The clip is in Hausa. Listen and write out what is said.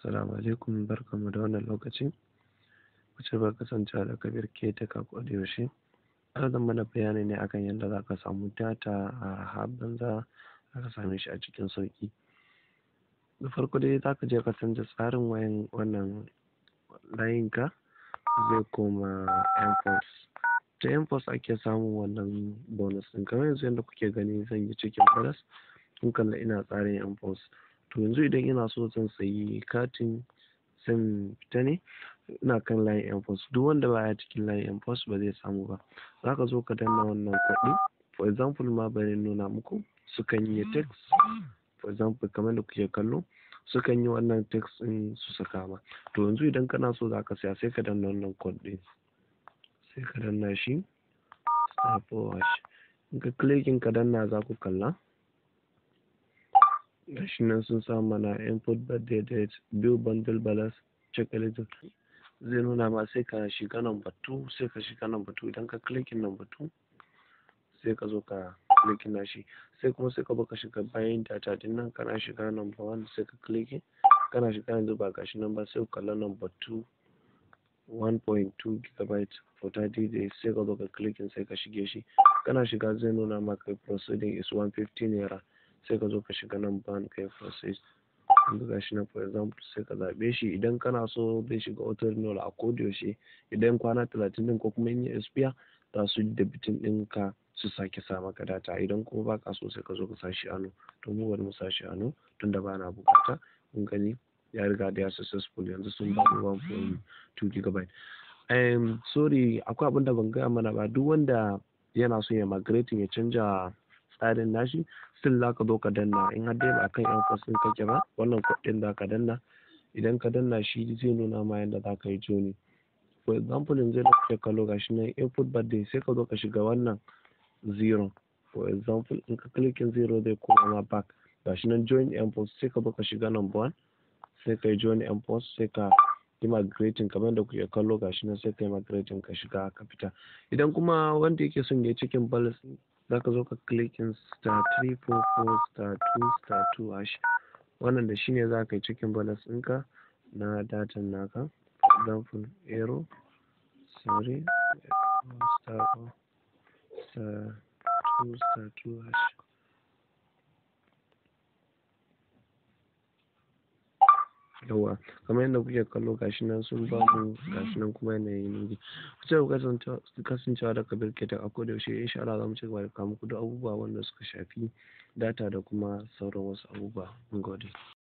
Assalamu alaikum barkanmu da wannan lokaci. Ku ci gaba da kasancewa da Kabir Ketek a koda yaushe. Yau zan mana bayani ne akan yadda za ka samu data a har banza za ka same shi a cikin sauƙi. Da farko dai za ka je ka canza tsarin wayan wannan layinka zai koma mPOS. Ta mPOS ake samun wannan bonus ɗin kamar yanzu yadda kuke gani zan yi cikin balas kun kalla ina tsarin mPOS. To yanzu idan ina so zan sayi katin zan fita ne ina kan layin mPOS duk wanda baya cikin layin mPOS ba zai samu ba. Za ka zo ka danna wannan kuɗi for example ma bari nuna muku sukan yi text for example kamar da kuke kallo sukan yi wannan text ɗin su saka ma. To yanzu idan kana so za ka saya sai ka danna wannan code ɗin sai ka danna shi star forward in ka clicking ka danna za ku kalla. gashi nan sun sa mana input birthday date bill bundle balance check eligibility zai nuna ma sai ka shiga number two sai ka shiga number two idan ka clicking number two sai ka zo ka clicking na shi sai kuma sai ka zo ka shiga bayan data din nan kana shiga number one sai ka clicking kana shiga yanzu ba gashi nan ba sai ku kalla number two 1.2 gigabyte for 30 days sai ka zo ka clicking sai ka shige shi kana shiga zai nuna maka proceeding is 150 naira sai ka zo ka shiga nan ban kai process yanzu gashi nan for example sai ka zaɓe shi idan kana so zai shiga auto renewal a yaushe idan kwana talatin din ko kuma in ya expire za su da bitin ɗin ka su sake sa maka data idan kuma ba ka so sai ka zo ka sa shi ano to mu bari mu sa shi ano tunda ba na bukata kun gani ya riga da ya successful yanzu sun ba mu 1.2 gigabyte um, sorry akwai abin da ban gaya mana ba duk wanda yana so ya migrating ya canja tsarin nashi still za ka zo ka danna in har dai ba kan yan ɗin kake ba wannan kuɗin za ka danna idan ka danna shi zai nuna ma yadda za ka yi joni for example yanzu da kuke kallo gashi nan input birthday sai ka zo ka shiga wannan zero for example in ka clicking zero zai koma ma back gashi nan join mpost sai ka zo ka shiga number one sai ka yi join mpost sai ka yi migrating kamar da kuke kallo gashi nan sai ka yi migrating ka shiga ka fita idan kuma wanda yake son ya yi cikin balance za ka zo ka clicking star 344 star 2 star 2 hash wannan da shine za ka yi cikin balance ɗinka na datan naka for example arrow sorry star star 2 star 2 hash yawa kamar yadda kuke kallo gashi nan sun ba mu gashi nan kuma yanayin nuni ku ce kasancewa da kabir ketak a koda yaushe insha Allah za mu ci gaba da kawo muku duk abubuwa wanda suka shafi data da kuma sauran wasu abubuwa mun gode